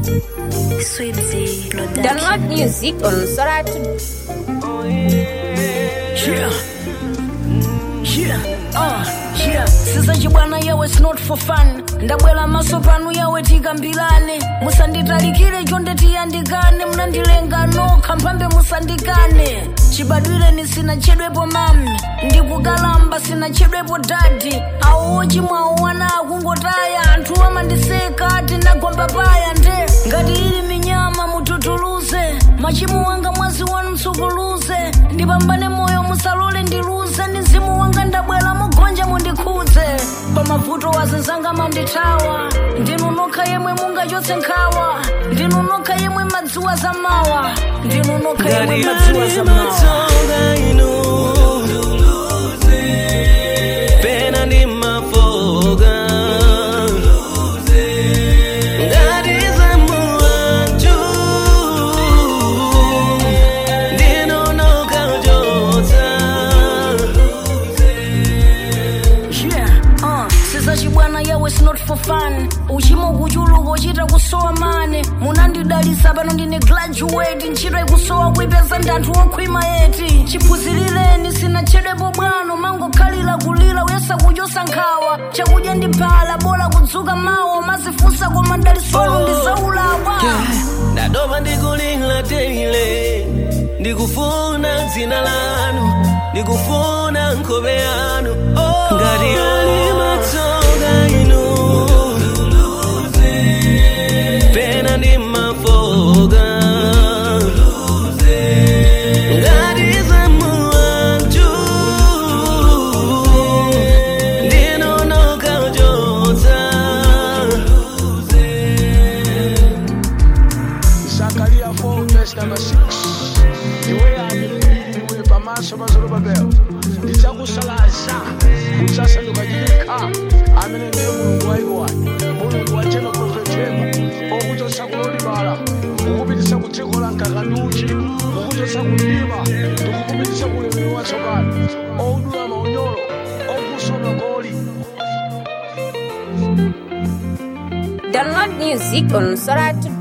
Sweetie, Lodaki. Download music on Soratu. Yeah. Yeah. Uh, yeah. sisachi bwana yawe it's not for fun ndabwera maso panu yawe tikambirane musanditalikire chonde tiyandikane munandilenga nokha mphambe musandikane chibadwireni sinachedwepo mami ndikukalamba sinachedwepo dadi awo ochimwawo wana akungotaya anthu amandiseka ati nagomba paya nde ngati ili minyama mututuluze machimo wanga mwazi wanu msukuluze ndipambane moyo musalole ndiluze ndi mzimu wanga ndabwera mugonja mundikhudze pamavuto wazenzanga mandithawa ndinu nokha yemwe mungachotse nkhawa ndinu nokha yemwe madziwa zamawa ndinu nokha yemwe madziwa zamawa matsonga inu pena ndi mafoga ngati zamuwanju ndinonoka uchotsa Yeah, uh, sizachibwana yawe it's not for fun uchimo kuchuluka uchita kusowa mane munandidalisa pano ndine graduate ntchito ikusowa kuipeza ndi anthu okhwima yeti chiphunzirireni sinachedwepo bwano mangokhalira kulira uyesa kuchosa nkhawa chakudya ndi phala bola kudzuka mawa mazifunsa koma dalisolo ndi zaulawa ndadoba ndikulira teile ndikufuna dzina lanu ndikufuna nkhope yanu ngati ali matsonga inu pena ndi mafoga ngati zamuwanju ndinonoka uchotsa Zakaria 4 verse number 6 iwe amene pamaso pa Zorobabeli ndidzakusalaza udzasanduka chilekha amene ndiye mulungu wayiwani mulungu wachema profetema okuchotsa kulolibala kukupititsa ku dziko la nkakaduchi kukuchotsa kundima ndikukupititsa ku ulemerero watsopano odula maunyolo okuswa magoli Download music on Soratu.